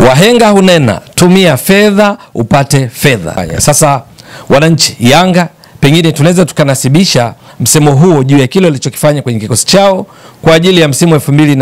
Wahenga hunena tumia fedha upate fedha. Haya, Sasa wananchi, Yanga pengine tunaweza tukanasibisha msemo huo juu ya kile walichokifanya kwenye kikosi chao kwa ajili ya msimu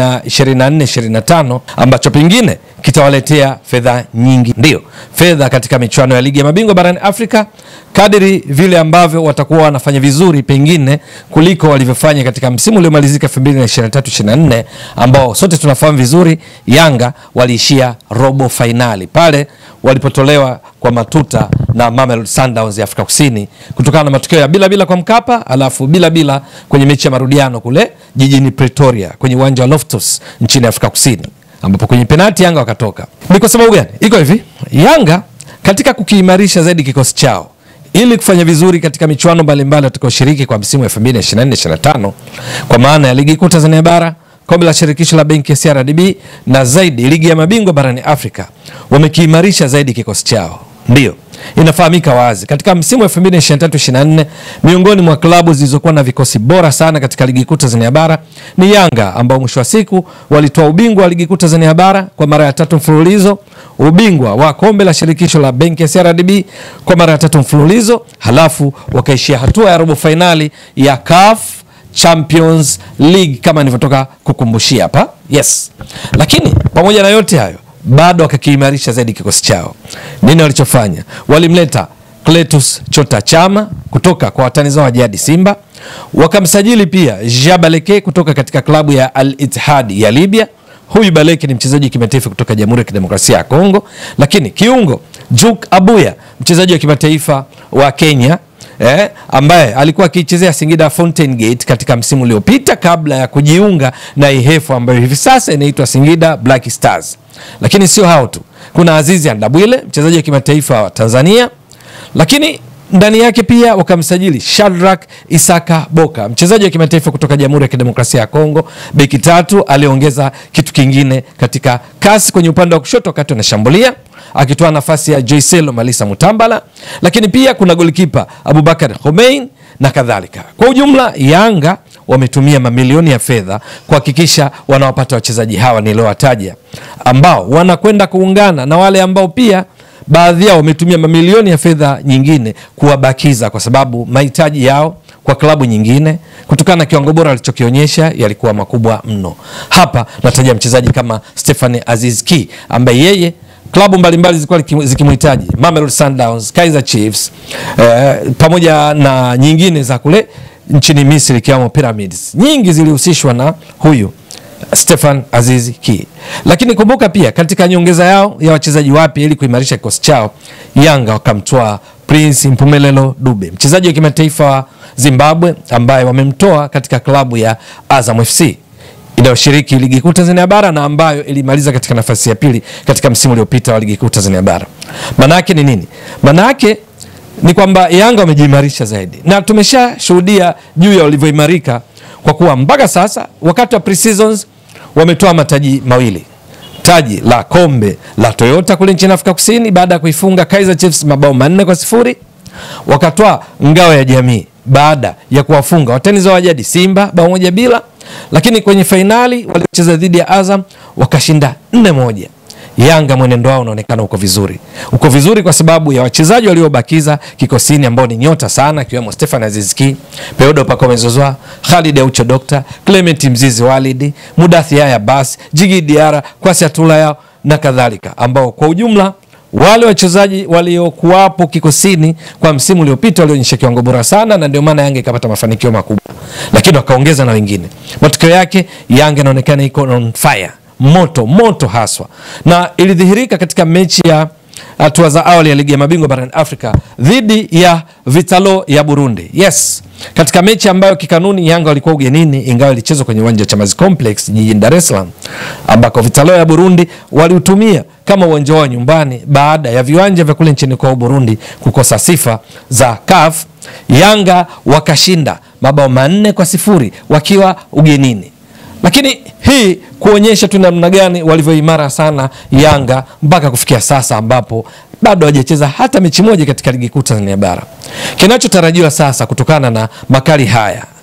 2024 25 ambacho pengine kitawaletea fedha nyingi, ndio fedha katika michuano ya ligi ya mabingwa barani Afrika, kadiri vile ambavyo watakuwa wanafanya vizuri pengine kuliko walivyofanya katika msimu uliomalizika 2023 24 ambao sote tunafahamu vizuri, Yanga waliishia robo fainali pale walipotolewa kwa matuta na Mamelodi Sundowns ya Afrika Kusini kutokana na matokeo ya bila bila kwa Mkapa, alafu bila bila kwenye mechi ya marudiano kule jijini Pretoria kwenye uwanja wa Loftus nchini Afrika Kusini ambapo kwenye penalti Yanga wakatoka. Ni kwa sababu gani? Iko hivi, Yanga katika kukiimarisha zaidi kikosi chao ili kufanya vizuri katika michuano mbalimbali watakaoshiriki kwa msimu 2024-2025 kwa maana ya ligi kuu Tanzania bara kombe la shirikisho la benki ya CRDB na zaidi ligi ya mabingwa barani Afrika wamekiimarisha zaidi kikosi chao. Ndiyo, inafahamika wazi katika msimu wa 2023-24 miongoni mwa klabu zilizokuwa na vikosi bora sana katika ligi kuu Tanzania bara ni Yanga ambao mwisho wa siku walitoa ubingwa wa ligi kuu Tanzania bara kwa mara ya tatu mfululizo, ubingwa wa kombe la shirikisho la benki ya CRDB kwa mara ya tatu mfululizo, halafu wakaishia hatua ya robo fainali ya CAF Champions League kama nilivyotoka kukumbushia hapa. Yes, lakini pamoja na yote hayo bado wakakiimarisha zaidi kikosi chao. Nini walichofanya? Walimleta Cletus Chota Chama kutoka kwa watani zao wa jadi Simba, wakamsajili pia Jabaleke kutoka katika klabu ya Al Ittihad ya Libya. Huyu Baleke ni mchezaji wa kimataifa kutoka Jamhuri ya Kidemokrasia ya Kongo, lakini kiungo Juk Abuya mchezaji wa kimataifa wa Kenya eh, ambaye alikuwa akiichezea Singida Fountain Gate katika msimu uliopita kabla ya kujiunga na Ihefu ambayo hivi sasa inaitwa Singida Black Stars. Lakini sio hao tu, kuna Azizi Andabwile mchezaji wa kimataifa wa Tanzania, lakini ndani yake pia wakamsajili Shadrack Isaka Boka mchezaji wa kimataifa kutoka Jamhuri ya Kidemokrasia ya Kongo, beki tatu. Aliongeza kitu kingine katika kasi kwenye upande wa kushoto wakati wanashambulia akitoa nafasi ya Joycelo Malisa Mutambala, lakini pia kuna golikipa Abubakar Homein na kadhalika. Kwa ujumla, Yanga wametumia mamilioni ya fedha kuhakikisha wanawapata wachezaji hawa niliowataja, ambao wanakwenda kuungana na wale ambao pia baadhi yao wametumia mamilioni ya fedha nyingine kuwabakiza, kwa sababu mahitaji yao kwa klabu nyingine kutokana na kiwango bora alichokionyesha yalikuwa makubwa mno. Hapa nataja mchezaji kama Stephane Aziz Ki ambaye yeye klabu mbalimbali zilikuwa zikimhitaji Mamelodi Sundowns, Kaizer Chiefs eh, pamoja na nyingine za kule nchini Misri ikiwemo Pyramids, nyingi zilihusishwa na huyu Stefan Aziz Ki. Lakini kumbuka pia katika nyongeza yao ya wachezaji wapya ili kuimarisha kikosi chao, Yanga wakamtoa Prince Mpumelelo Dube, mchezaji wa kimataifa wa Zimbabwe ambaye wamemtoa katika klabu ya Azam FC inayoshiriki ligi kuu Tanzania bara na ambayo ilimaliza katika nafasi ya pili katika msimu uliopita wa ligi kuu Tanzania bara. Maana yake ni nini? Maana yake ni kwamba Yanga wamejiimarisha zaidi, na tumeshashuhudia juu ya walivyoimarika, kwa kuwa mpaka sasa wakati wa pre-seasons wametoa mataji mawili, taji la kombe la Toyota kule nchini Afrika Kusini baada ya kuifunga Kaizer Chiefs mabao manne kwa sifuri, wakatoa ngao ya jamii baada ya kuwafunga watani zao wa jadi Simba bao moja bila lakini kwenye fainali waliocheza dhidi ya Azam wakashinda nne moja. Yanga mwenendo wao unaonekana uko vizuri, uko vizuri kwa sababu ya wachezaji waliobakiza kikosini ambao ni nyota sana, akiwemo Stefan Azizki, Peodo Pacome Zouzoua, Khalid Aucho, Dr Clement Mzizi, Walidi Mudathi, Yaya Bas, Jigi Diara, Kwasi Atula yao na kadhalika, ambao kwa ujumla wale wachezaji waliokuwapo kikosini kwa msimu uliopita walionyesha kiwango bora sana, na ndio maana Yanga ikapata mafanikio makubwa, lakini wakaongeza na wengine. Matokeo yake Yanga inaonekana iko on fire, moto moto haswa, na ilidhihirika katika mechi ya hatua za awali ya ligi ya mabingwa barani Afrika dhidi ya Vitalo ya Burundi. Yes, katika mechi ambayo kikanuni Yanga walikuwa ugenini, ingawa ilichezwa kwenye uwanja wa Chamazi Complex jijini Dar es Salaam, ambako Vitalo ya Burundi waliutumia kama uwanja wao nyumbani baada ya viwanja vya kule nchini kwao Burundi kukosa sifa za CAF. Yanga wakashinda mabao manne kwa sifuri wakiwa ugenini, lakini hii kuonyesha tu namna gani walivyoimara sana Yanga mpaka kufikia sasa ambapo bado hajacheza hata mechi moja katika ligi kuu Tanzania bara. Kinachotarajiwa sasa kutokana na makali haya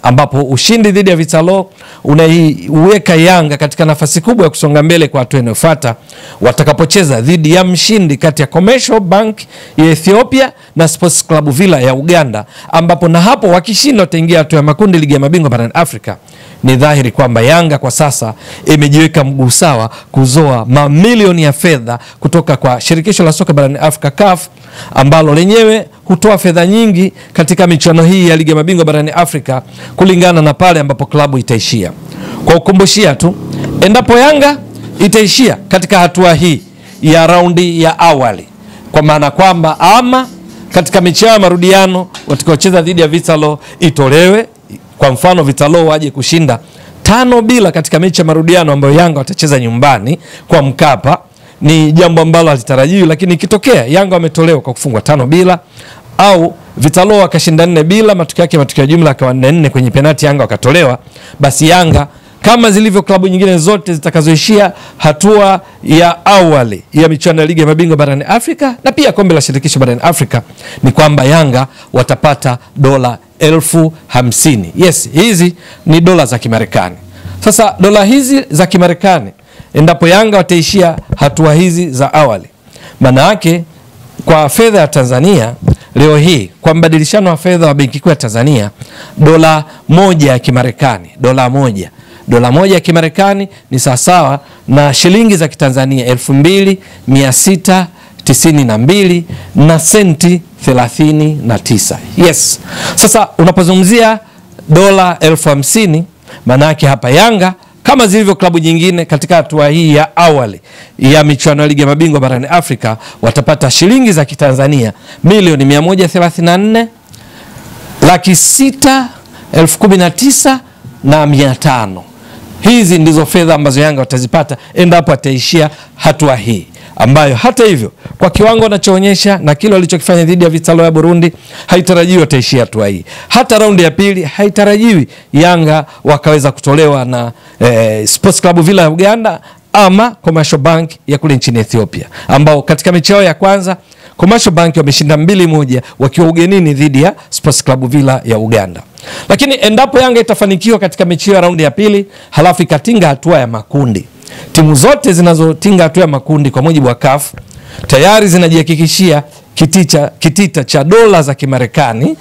ambapo ushindi dhidi ya Vitalo unaiweka Yanga katika nafasi kubwa ya kusonga mbele kwa hatua inayofuata watakapocheza dhidi ya mshindi kati ya Commercial Bank ya Ethiopia na Sports Club Villa ya Uganda, ambapo na hapo wakishinda wataingia hatua ya makundi ligi ya mabingwa barani Afrika. Ni dhahiri kwamba Yanga kwa sasa imejiweka mguu sawa kuzoa mamilioni ya fedha kutoka kwa shirikisho la soka barani Afrika CAF, ambalo lenyewe hutoa fedha nyingi katika michuano hii ya ligi ya mabingwa barani Afrika kulingana na pale ambapo klabu itaishia. Kwa ukumbushia tu, endapo Yanga itaishia katika hatua hii ya raundi ya awali, kwa maana kwamba ama katika mechi yao ya marudiano watakaocheza dhidi ya Vitalo itolewe, kwa mfano Vitalo waje kushinda tano bila katika mechi ya marudiano ambayo Yanga watacheza nyumbani kwa Mkapa, ni jambo ambalo halitarajiwi, lakini ikitokea Yanga wametolewa kwa kufungwa tano bila au Vitalo wakashinda nne bila, matokeo yake matokeo ya jumla akawa nne nne kwenye penati, Yanga wakatolewa, basi Yanga kama zilivyo klabu nyingine zote zitakazoishia hatua ya awali ya michuano ya ligi ya mabingwa barani Afrika na pia kombe la shirikisho barani Afrika, ni kwamba Yanga watapata dola elfu hamsini. Yes, hizi ni dola za Kimarekani. Sasa dola hizi za Kimarekani, endapo Yanga wataishia hatua hizi za awali, maana yake kwa fedha ya Tanzania leo hii kwa mbadilishano wa fedha wa benki kuu ya Tanzania, dola moja ya Kimarekani, dola moja dola moja ya Kimarekani ni sawasawa na shilingi za Kitanzania elfu mbili mia sita tisini na mbili na senti thelathini na tisa. Yes, sasa unapozungumzia dola elfu hamsini maana yake hapa Yanga kama zilivyo klabu nyingine katika hatua hii ya awali ya michuano ya ligi ya mabingwa barani Afrika watapata shilingi za Kitanzania milioni 134 laki sita elfu kumi na tisa na mia tano. Hizi ndizo fedha ambazo Yanga watazipata endapo ataishia hatua hii, ambayo hata hivyo kwa kiwango anachoonyesha na kile walichokifanya dhidi ya Vitalo ya Burundi haitarajiwi wataishia hatua hii. Hata raundi ya pili haitarajiwi Yanga wakaweza kutolewa na eh, Sports Club Villa ya Uganda ama Commercial Bank ya kule nchini Ethiopia, ambao katika mechi yao ya kwanza Commercial Bank wameshinda mbili moja wakiwa ugenini dhidi ya Sports Club Villa ya Uganda. Lakini endapo Yanga itafanikiwa katika mechi hiyo ya raundi ya pili, halafu ikatinga hatua ya makundi, timu zote zinazotinga hatua ya makundi kwa mujibu wa CAF tayari zinajihakikishia kitita, kitita cha dola za Kimarekani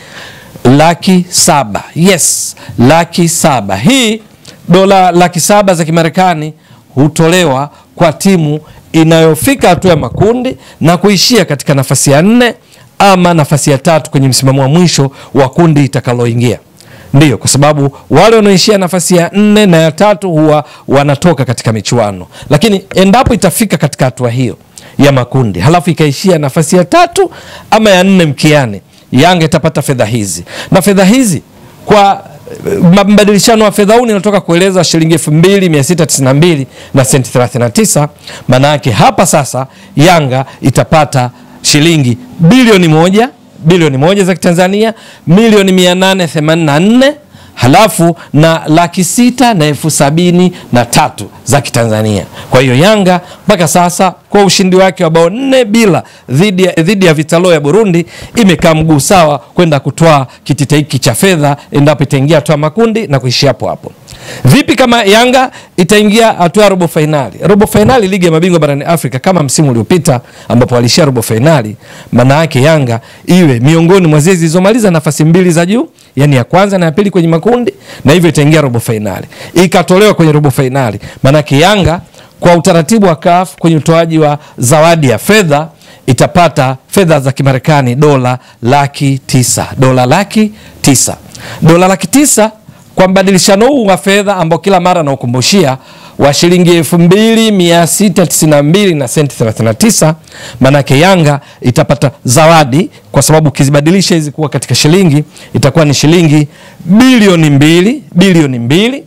laki saba. Yes, laki saba. Hii dola laki saba za Kimarekani hutolewa kwa timu inayofika hatua ya makundi na kuishia katika nafasi ya nne ama nafasi ya tatu kwenye msimamo wa mwisho wa kundi itakaloingia. Ndiyo, kwa sababu wale wanaoishia nafasi ya nne na ya tatu huwa wanatoka katika michuano, lakini endapo itafika katika hatua hiyo ya makundi halafu ikaishia nafasi ya tatu ama ya nne mkiani, Yanga itapata fedha hizi, na fedha hizi kwa mbadilishano wa fedha huu ninatoka kueleza shilingi elfu mbili mia sita tisini na mbili na senti 39. Maana yake hapa sasa Yanga itapata shilingi bilioni moja bilioni moja za Kitanzania, milioni mia nane themanini na nne halafu na laki sita na elfu sabini na tatu za Kitanzania. Kwa hiyo Yanga mpaka sasa kwa ushindi wake wa bao nne bila dhidi ya, dhidi ya Vitalo ya Burundi imekaa mguu sawa kwenda kutoa kitita hiki cha fedha endapo itaingia hatua makundi na kuishia hapo hapo. Vipi kama Yanga itaingia hatua ya robo fainali? Robo fainali ligi ya mabingwa barani Afrika kama msimu uliopita ambapo walishia robo fainali, maana yake Yanga iwe miongoni mwa zile zilizomaliza nafasi mbili za juu, yani ya kwanza na ya pili kwenye makundi, na hivyo itaingia robo fainali. Ikatolewa kwenye robo fainali, maana yake Yanga kwa utaratibu wa CAF kwenye utoaji wa zawadi ya fedha itapata fedha za Kimarekani dola laki tisa dola laki tisa dola laki tisa kwa mbadilishano huu wa fedha ambao kila mara naukumbushia wa shilingi elfu mbili mia sita tisini na mbili na senti 39, maanake Yanga itapata zawadi kwa sababu ukizibadilisha hizi kuwa katika shilingi itakuwa ni shilingi bilioni mbili bilioni mbili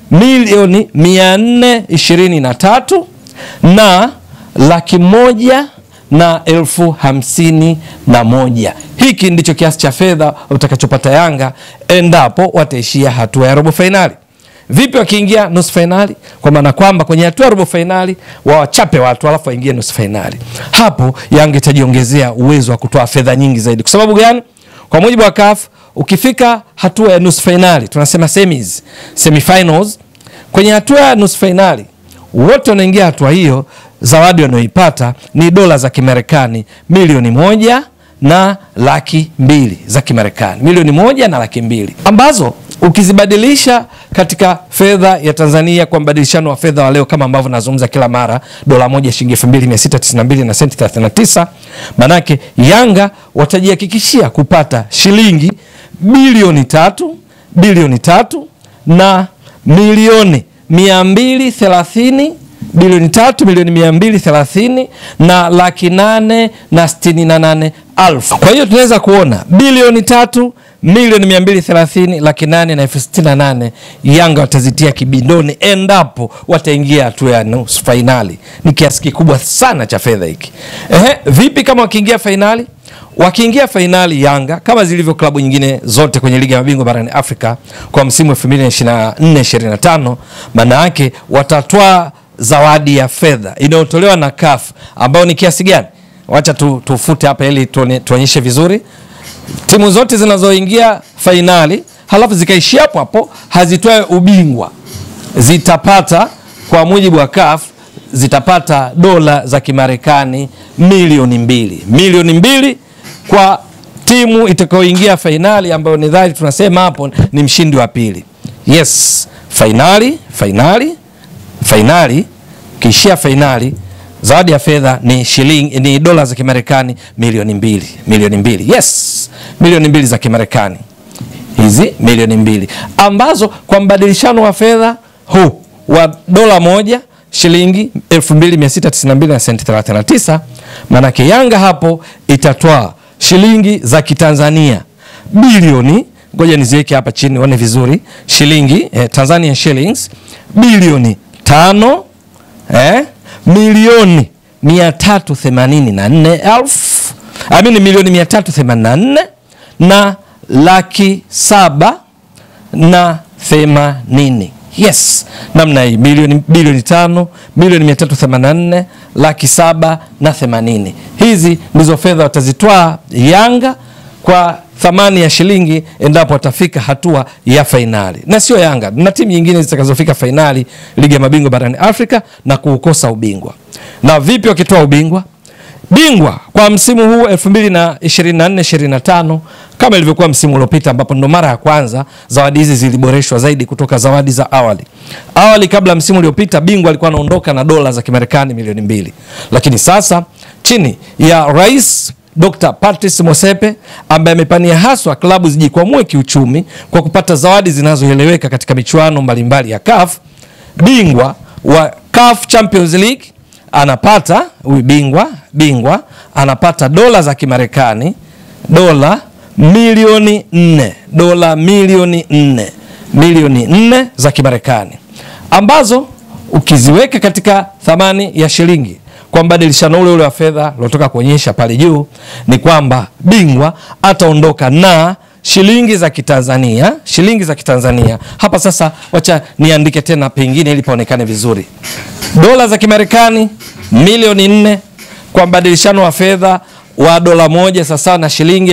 milioni mia nne ishirini na tatu na laki moja na elfu hamsini na moja. Hiki ndicho kiasi cha fedha utakachopata Yanga endapo wataishia hatua ya robo fainali. Vipi wakiingia nusu fainali? Kwa maana kwamba kwenye hatua ya robo fainali wawachape watu alafu waingie nusu fainali. Hapo Yanga itajiongezea uwezo wa kutoa fedha nyingi zaidi. Kwa sababu gani? Kwa mujibu wa CAF ukifika hatua ya nusu fainali, tunasema semis, semifinals. Kwenye hatua ya nusu fainali wote wanaingia hatua hiyo, zawadi wanayoipata ni dola za Kimarekani milioni moja na laki mbili za Kimarekani, milioni moja na laki mbili ambazo ukizibadilisha katika fedha ya Tanzania kwa mbadilishano wa fedha wa leo, kama ambavyo nazungumza kila mara, dola moja shilingi 2692 na senti 39, manake Yanga watajihakikishia kupata shilingi bilioni tatu bilioni tatu na milioni mia mbili thelathini bilioni tatu milioni mia mbili thelathini na laki nane na sitini na nane alfu. Kwa hiyo tunaweza kuona bilioni tatu milioni mia mbili thelathini laki nane na elfu sitini na nane Yanga watazitia kibindoni endapo wataingia hatua ya nusu fainali. Ni kiasi kikubwa sana cha fedha hiki. Ehe, vipi kama wakiingia fainali? Wakiingia fainali Yanga kama zilivyo klabu nyingine zote kwenye ligi ya mabingwa barani Afrika kwa msimu 2024 25, maana yake watatwaa zawadi ya fedha inayotolewa na CAF ambayo ni kiasi gani? Wacha tu, tufute hapa ili tuonyeshe vizuri. Timu zote zinazoingia fainali halafu zikaishia hapo hapo hazitoe ubingwa zitapata kwa mujibu wa CAF zitapata dola za Kimarekani milioni mbili milioni mbili kwa timu itakayoingia fainali ambayo ni dhahiri tunasema hapo ni mshindi wa pili. Yes, fainali fainali fainali, kiishia fainali zawadi ya fedha ni shilingi ni dola za Kimarekani milioni mbili milioni mbili yes, milioni mbili za Kimarekani hizi milioni mbili ambazo kwa mbadilishano wa fedha huu wa dola moja shilingi 2692 na senti 39, maanake Yanga hapo itatoa shilingi za Kitanzania bilioni, ngoja niziweke hapa chini uone vizuri, shilingi eh, Tanzania shillings bilioni tano eh, milioni 384 elfu amini milioni 384 na laki saba na themanini yes, namna hii milioni bilioni tano milioni mia tatu themanini na nne laki saba na themanini. Hizi ndizo fedha watazitwaa Yanga kwa thamani ya shilingi endapo watafika hatua ya fainali, na sio Yanga na timu nyingine zitakazofika fainali ligi ya mabingwa barani Afrika na kuukosa ubingwa. Na vipi wakitoa ubingwa? Bingwa kwa msimu huu 2024 25 kama ilivyokuwa msimu uliopita, ambapo ndo mara ya kwanza zawadi hizi ziliboreshwa zaidi kutoka zawadi za awali. Awali kabla msimu uliopita, bingwa alikuwa anaondoka na dola za Kimarekani milioni mbili, lakini sasa chini ya Rais Dr. Patrice Motsepe ambaye amepania haswa klabu zijikwamue kiuchumi kwa kupata zawadi zinazoeleweka katika michuano mbalimbali ya CAF, bingwa wa CAF Champions League anapata huyu bingwa bingwa anapata dola za Kimarekani dola milioni nne dola milioni nne milioni nne za Kimarekani ambazo ukiziweka katika thamani ya shilingi kwa mbadilishano ule ule wa fedha uliotoka kuonyesha pale juu, ni kwamba bingwa ataondoka na shilingi za Kitanzania shilingi za Kitanzania. Hapa sasa, wacha niandike tena pengine ili paonekane vizuri, dola za Kimarekani milioni nne kwa mbadilishano wa fedha wa dola moja sawasawa na shilingi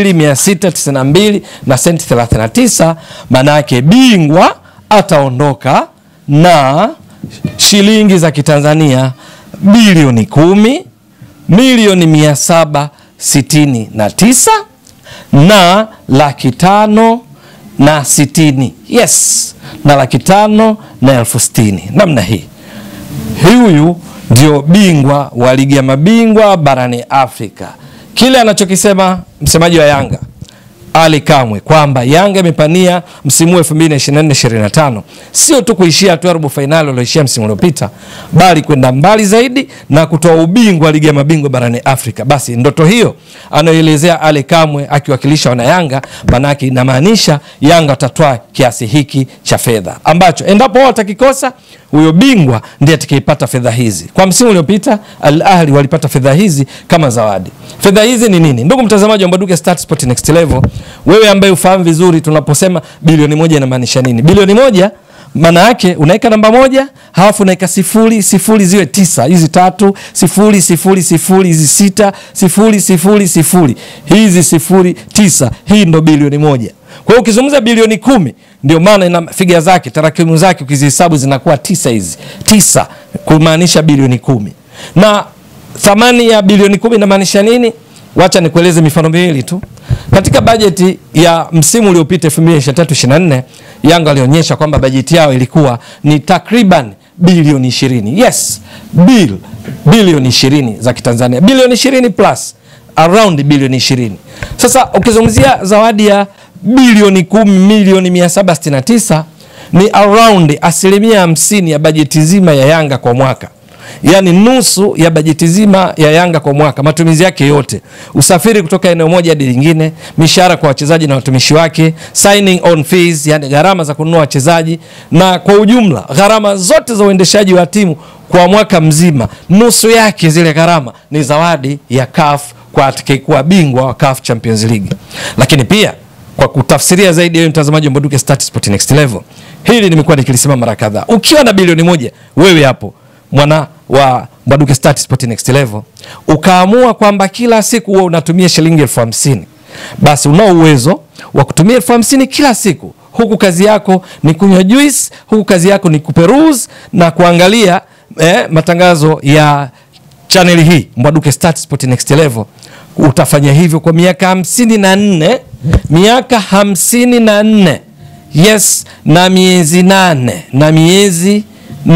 2692 na senti 39. Maana yake bingwa ataondoka na shilingi za Kitanzania bilioni kumi milioni mia saba sitini na tisa na laki tano na sitini yes, na laki tano na elfu sitini namna hii. Huyu ndio bingwa wa ligi ya mabingwa barani Afrika. Kile anachokisema msemaji wa Yanga Ali Kamwe kwamba Yanga imepania msimu 2024-2025 sio tu kuishia hatua ya robo fainali walioishia msimu uliopita, bali kwenda mbali zaidi na kutoa ubingwa wa ligi ya mabingwa barani Afrika. Basi ndoto hiyo anayoelezea Ali Kamwe akiwakilisha wana Yanga, manake inamaanisha Yanga watatoa kiasi hiki cha fedha ambacho endapo wao watakikosa, huyo bingwa ndiye atakayepata fedha hizi. Kwa msimu uliopita Al Ahli walipata fedha hizi kama zawadi. Fedha hizi ni nini? Ndugu mtazamaji wa Mbwaduke Stats Sport Next Level, wewe ambaye ufahamu vizuri tunaposema bilioni moja inamaanisha nini? Bilioni moja maana yake unaweka namba moja halafu unaweka sifuri sifuri ziwe tisa, hizi tatu sifuri sifuri sifuri, hizi sita sifuri sifuri sifuri, hizi sifuri tisa. Hii ndo bilioni moja. Kwa hiyo ukizungumza bilioni kumi, ndio maana ina figa zake, tarakimu zake ukizihesabu zinakuwa tisa, hizi tisa kumaanisha bilioni kumi. Na thamani ya bilioni kumi inamaanisha nini? Wacha nikueleze mifano miwili tu. Katika bajeti ya msimu uliopita 2023/24 Yanga alionyesha kwamba bajeti yao ilikuwa ni takriban bilioni 20. Yes, bill bilioni 20 za Kitanzania, bilioni 20 plus around bilioni 20. Sasa ukizungumzia zawadi ya bilioni 10 milioni 769 ni around asilimia hamsini ya bajeti nzima ya Yanga kwa mwaka yaani nusu ya bajeti zima ya Yanga kwa mwaka, matumizi yake yote, usafiri kutoka eneo moja hadi lingine, mishahara kwa wachezaji na watumishi wake, signing on fees, yani gharama za kununua wachezaji, na kwa ujumla gharama zote za uendeshaji wa timu kwa mwaka mzima, nusu yake zile gharama ni zawadi ya CAF kwa atakayekuwa bingwa wa CAF Champions League. Lakini pia kwa kutafsiria zaidi, wewe mtazamaji wa Mbwaduke Stats Sport Next Level, hili nimekuwa nikilisema mara kadhaa, ukiwa na bilioni moja wewe hapo mwana wa Mbwaduke Stats Sport Next Level ukaamua kwamba kila siku huwa unatumia shilingi elfu hamsini basi unao uwezo wa kutumia elfu hamsini kila siku, huku kazi yako ni kunywa juice, huku kazi yako ni kuperuse na kuangalia eh, matangazo ya chaneli hii Mbwaduke Stats Sport Next Level. Utafanya hivyo kwa miaka hamsini na nne miaka hamsini na nne yes, na miezi nane na miezi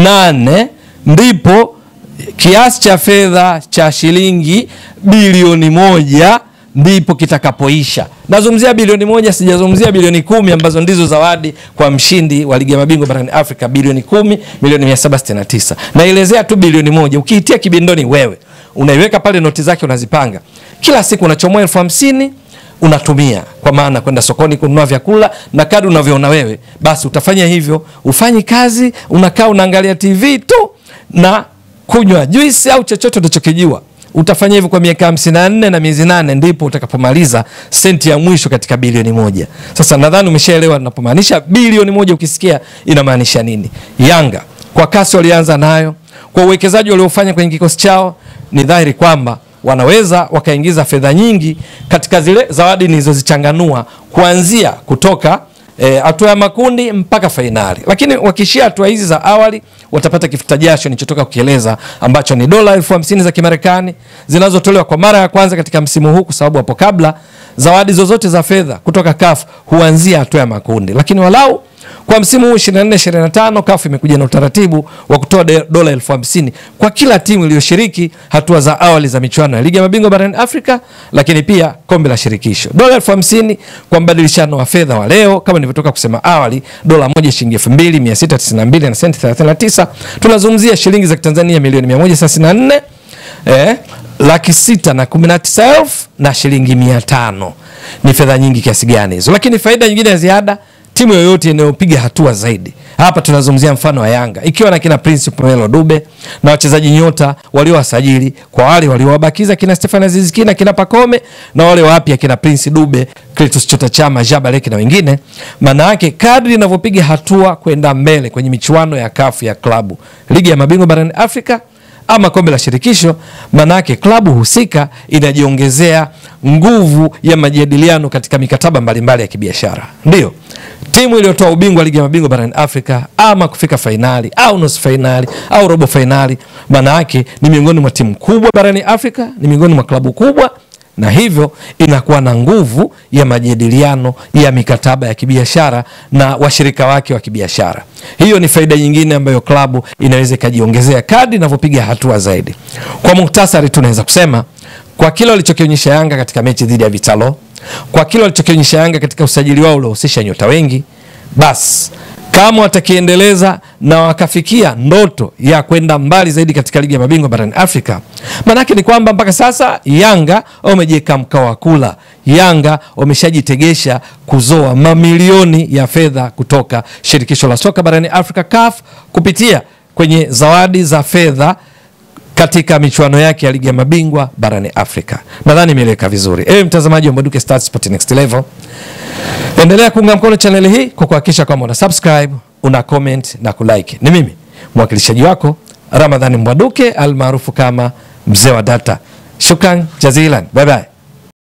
nane ndipo kiasi cha fedha cha shilingi bilioni moja ndipo kitakapoisha. Nazungumzia bilioni moja, sijazungumzia bilioni kumi ambazo ndizo zawadi kwa mshindi wa ligi ya mabingwa barani Afrika, bilioni kumi milioni mia saba sitini na tisa. Naelezea tu bilioni moja, ukiitia kibindoni wewe unaiweka pale, noti zake unazipanga, kila siku unachomoa elfu hamsini unatumia kwa maana kwenda sokoni kununua vyakula na kadri unavyoona wewe, basi utafanya hivyo. Ufanyi kazi, unakaa unaangalia TV tu na kunywa juisi au chochote unachokijua. Utafanya hivyo kwa miaka hamsini na nne na miezi nane, ndipo utakapomaliza senti ya mwisho katika bilioni moja. Sasa nadhani umeshaelewa ninapomaanisha bilioni moja, ukisikia inamaanisha nini. Yanga kwa kasi walianza nayo, kwa uwekezaji waliofanya kwenye kikosi chao, ni dhahiri kwamba wanaweza wakaingiza fedha nyingi katika zile zawadi nilizozichanganua kuanzia kutoka hatua e, ya makundi mpaka fainali. Lakini wakishia hatua hizi za awali watapata kifuta jasho nilichotoka kukieleza ambacho ni dola elfu hamsini za Kimarekani zinazotolewa kwa mara ya kwanza katika msimu huu, kwa sababu hapo kabla zawadi zozote za fedha kutoka CAF huanzia hatua ya makundi, lakini walau kwa msimu huu 24 25 CAF imekuja na utaratibu wa kutoa dola elfu hamsini kwa kila timu iliyoshiriki hatua za awali za michuano ya ligi ya mabingwa barani Afrika, lakini pia kombe la shirikisho. Dola elfu hamsini kwa mbadilishano wa fedha wa leo, kama nilivyotoka kusema awali, dola moja shilingi 2692 na senti 39. Tunazungumzia shilingi za Kitanzania milioni 134 eh, laki sita na kumi na tisa elfu na shilingi mia tano. Ni fedha nyingi kiasi gani hizo? Lakini faida nyingine ya ziada timu yoyote inayopiga hatua zaidi, hapa tunazungumzia mfano wa Yanga ikiwa na kina Prince Pomelo Dube na wachezaji nyota waliowasajili, kwa wale waliowabakiza kina Stefan Aziz Ki na kina Pakome na wale wapya kina Prince Dube, Cletus Chota Chama, Jabaleki na wengine. Maana yake kadri inavyopiga hatua kwenda mbele kwenye michuano ya kafu ya klabu, ligi ya mabingwa barani Afrika ama kombe la shirikisho, manake klabu husika inajiongezea nguvu ya majadiliano katika mikataba mbalimbali ya kibiashara. Ndio timu iliyotoa ubingwa ligi ya mabingwa barani Afrika ama kufika fainali au nusu fainali au robo fainali, maana yake ni miongoni mwa timu kubwa barani Afrika, ni miongoni mwa klabu kubwa na hivyo inakuwa na nguvu ya majadiliano ya mikataba ya kibiashara na washirika wake wa kibiashara. Hiyo ni faida nyingine ambayo klabu inaweza ikajiongezea kadri inavyopiga hatua zaidi. Kwa muhtasari, tunaweza kusema kwa kile walichokionyesha Yanga katika mechi dhidi ya Vitalo, kwa kile walichokionyesha Yanga katika usajili wao uliohusisha nyota wengi, basi kama watakiendeleza na wakafikia ndoto ya kwenda mbali zaidi katika ligi ya mabingwa barani Afrika, maanake ni kwamba mpaka sasa Yanga wamejiweka mkao wa kula. Yanga wameshajitegesha kuzoa mamilioni ya fedha kutoka shirikisho la soka barani Afrika CAF kupitia kwenye zawadi za fedha katika michuano yake ya ligi ya mabingwa barani Afrika. Nadhani imeeleweka vizuri. Ewe mtazamaji wa Mbwaduke Stats Sport Next Level, endelea kuunga mkono chaneli hii kwa kuhakikisha kwamba una subscribe, una comment na kulike. Ni mimi mwakilishaji wako Ramadhani Mbwaduke almaarufu kama mzee wa data. Shukran jazilan, bye bye.